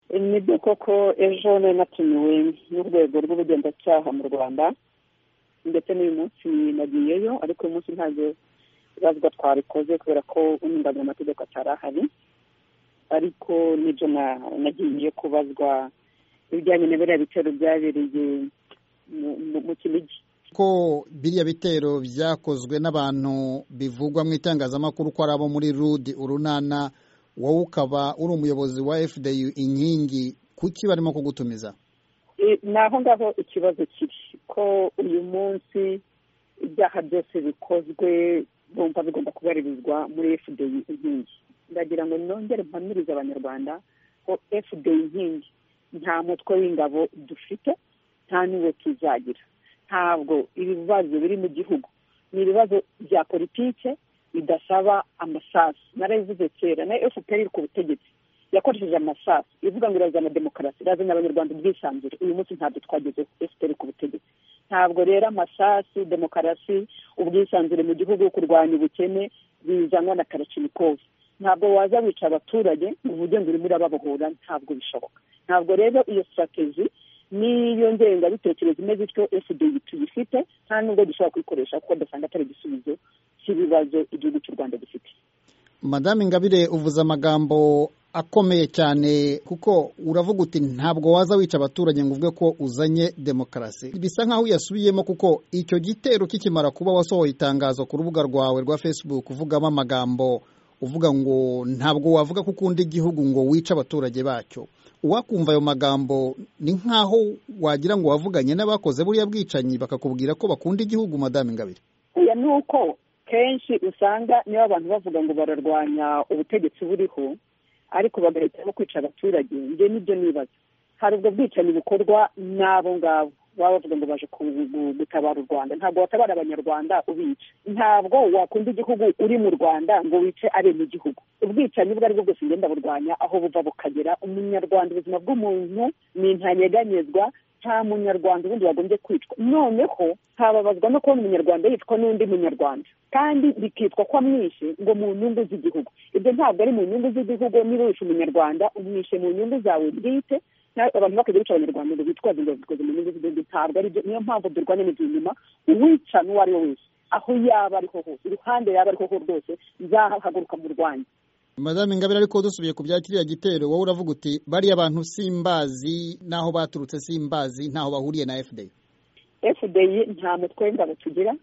ni byo koko ejo nari natumiwe n'urwego rw'ubugenzacyaha mu rwanda ndetse n'uyu munsi nagiyeyo ariko uyu munsi ntabwo turavuga twabikoze kubera ko umwunganira amategeko atari ahari ariko nibyo nagiye kubazwa ibijyanye na biriya bitero byabereye mu kinigi ko biriya bitero byakozwe n'abantu bivugwa mu itangazamakuru ko ari abo muri rudi urunana wowe ukaba uri umuyobozi wa fdu inkingi kuki barimo kugutumiza ni aho ngaho ikibazo kiri ko uyu munsi ibyaha byose bikozwe bumva bigomba kubarizwa muri fdu inkingi ndagira ngo nongere mpamirize abanyarwanda ko fdu inkingi nta mutwe w'ingabo dufite nta n'uwo tuzagira ntabwo ibibazo biri mu gihugu ni ibibazo bya politike bidasaba amasasu narabivuze kera na fpr iri ku butegetsi yakoresheje amasasu ivuga ngo irazana demokarasi irazana abanyarwanda ubwisanzure uyu munsi ntabwo twagezeho fpr ku butegetsi ntabwo rero amasasu demokarasi ubwisanzure mu gihugu kurwanya ubukene bizanwa na karacimikovu ntabwo waza wica abaturage ngo uvuge ngo urimo urababohora ntabwo bishoboka ntabwo rero iyo sitrategi n'iyo ngengabitekerezo imeze ityo fda tuyifite nta nubwo dushobora kuyikoresha kuko dusanga atari igisubizo cy'ibibazo igihugu cy'u rwanda gifite madame ingabire uvuze amagambo akomeye cyane kuko uravuga uti ntabwo waza wica abaturage ngo uvuge ko uzanye demokarasi bisa nk'aho uyasubiyemo kuko icyo gitero kikimara kuba wasohoye itangazo ku rubuga rwawe rwa facebook uvugamo amagambo uvuga ngo ntabwo wavuga ko ukunda igihugu ngo wice abaturage bacyo uwakumva ayo magambo ni nk'aho wagira ngo wavuganye n'abakoze buriya bwicanyi bakakubwira ko bakunda igihugu madame ingabire oya ni uko kenshi usanga niba abantu bavuga ngo bararwanya ubutegetsi buriho ariko bagahitamo kwica abaturage njye nibyo nibaza hari ubwo bwicanyi bukorwa n'abo ngabo baba bavuga ngo baje gutabara u rwanda ntabwo watabara abanyarwanda ubica ntabwo wakunda igihugu uri mu rwanda ngo wice aremye igihugu ubwicanyi ubwo ari bwo bwose ngenda burwanya aho buva bukagera umunyarwanda ubuzima bw'umuntu ni ntanyeganyezwa nta munyarwanda ubundi wagombye kwicwa noneho ntababazwa no kubona umunyarwanda yitwa n'undi munyarwanda kandi bikitwa ko amwishe ngo mu nyungu z'igihugu ibyo ntabwo ari mu nyungu z'igihugu niba wishe umunyarwanda umwishe mu nyungu zawe bwite abantu bakajya bica abanyarwanda ngo bitwaze ngo babikoze mu nyungu z'igihugu ntabwo aribyo niyo mpamvu durwanya n'ibyo nyuma uwica n'uwo ari we wese aho yaba ariho hose iruhande yaba ariho hose rwose nzahahaguruka mu rwanda madame ingabire ariko dusubiye ku bya kiriya gitero wowe uravuga uti bariya bantu simbazi n'aho baturutse simbazi ntaho bahuriye na fda fda nta mutwe w'ingabo tugira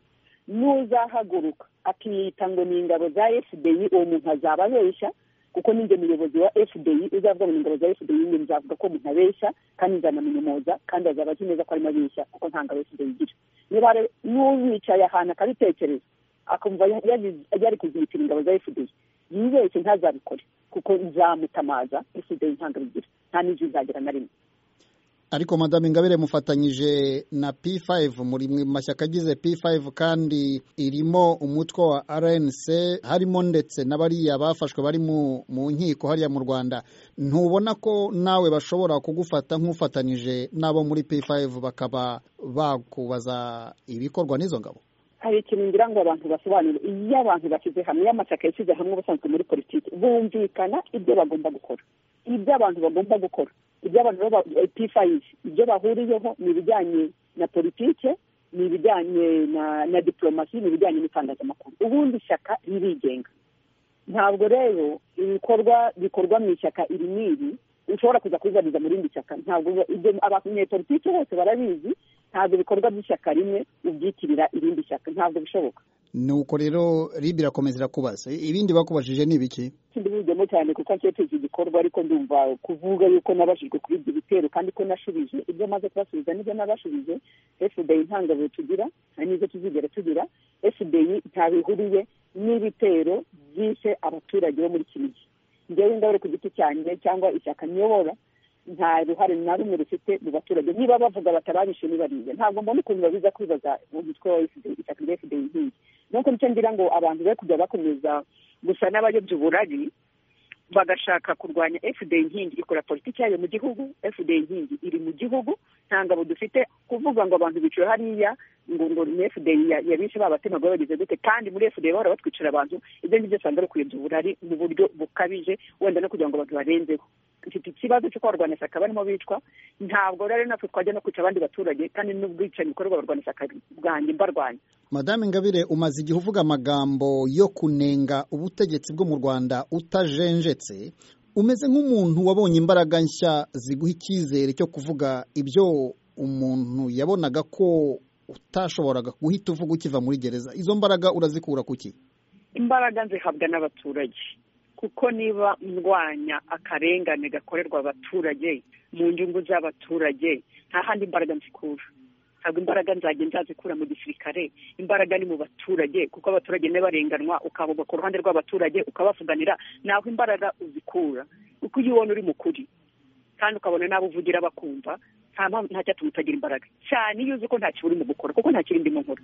n'uzahaguruka akiyita ngo ni ingabo za fda uwo muntu azaba abeshya kuko ninjye muyobozi wa fda uzavuga ngo ni ingabo za fda njye nzavuga ko umuntu abeshya kandi nzanamunyomoza kandi azaba azi neza ko arimo abeshya kuko nta ngabo fda igira niba n'uwicaye ahantu akabitekereza akumva yari kuzihitira ingabo za fda yibeshye ntazabikore kuko nzamutamaza fda ntabwo abigira nta n'ibyo uzagira na rimwe ariko madame ingabire mufatanyije na p5 muri mashyaka agize p5 kandi irimo umutwe wa rnc harimo ndetse n'abariya bafashwe bari mu nkiko hariya mu rwanda ntubona ko nawe bashobora kugufata nk'ufatanyije n'abo muri p5 bakaba bakubaza ibikorwa n'izo ngabo hari ikintu ngira ngo abantu basobanure iyo abantu bashyize hamwe iyo amashyaka yashyize hamwe ubusanzwe muri politiki bumvikana ibyo bagomba gukora ibyo abantu bagomba gukora ibyo abantu pifayizi ibyo bahuriyeho ni ibijyanye na politike ni ibijyanye na diporomasi ni ibijyanye n'itangazamakuru ubundi ishyaka ririgenga ntabwo rero ibikorwa bikorwa mu ishyaka iri n'iri ushobora kuza kuzariza mu rindi shyaka ntabwo abanyepolitike bose barabizi ntabwo ibikorwa by'ishyaka rimwe ubyitirira irindi shyaka ntabwo bishoboka nuko rero ribi irakomeza irakubaza ibindi bakubajije ni ibiki ndibujyemo cyane kuko akekije igikorwa ariko ndumva kuvuga yuko nabashijwe kuri ibyo bitero kandi ko nashubije ibyo maze kubasubiza nibyo nabashubije fda nta ngabo tugira nta n'izo tuzigera tugira fda nta bihuriye n'ibitero byishe abaturage bo muri kinigi njyewe ingabire ku giti cyanjye cyangwa ishyaka nyobora nta ruhare na rumwe rufite mu baturage niba bavuga batababishe nibariye ntabwo mbona ukuntu babiza kwibaza umutwe wa ishyaka rya fda inkingi nuko nicyo ngira ngo abantu be kujya bakomeza gusa n'abayobya uburari bagashaka kurwanya fda inkingi ikora politiki yayo mu gihugu fda inkingi iri mu gihugu nta ngabo dufite kuvuga ngo abantu bicaye hariya ngo ngo ni fda yabishe babatemaga bagize gute kandi muri fda bahora batwicira abantu ibyo ngibyo usanga ari ukuyobya uburari mu buryo bukabije wenda no kugira ngo abantu barenzeho dufite ikibazo cyo kuba abarwanya shyaka barimo bicwa ntabwo rero natwe twajya no kwica abandi baturage kandi n'ubwicanyi bukorerwa abarwanya shyaka bwanjye mbarwanya madame ingabire umaze igihe uvuga amagambo yo kunenga ubutegetsi bwo mu rwanda utajenjetse umeze nk'umuntu wabonye imbaraga nshya ziguha icyizere cyo kuvuga ibyo umuntu yabonaga ko utashoboraga guhita uvuga ukiva muri gereza izo mbaraga urazikura ku ki imbaraga zihabwa n'abaturage kuko niba ndwanya akarengane gakorerwa abaturage mu nyungu z'abaturage nta handi imbaraga nzikura ntabwo imbaraga nzajya nzazikura mu gisirikare imbaraga ni mu baturage kuko abaturage barenganwa ukavuga ku ruhande rw'abaturage ukabavuganira naho imbaraga uzikura kuko iyo ubona uri mukuri kandi ukabona n'abo uvugira bakumva nta mpamvu nta cyatuma utagira imbaraga cyane iyo uzi ko nta uri mu gukora kuko nta kirindi mu nkora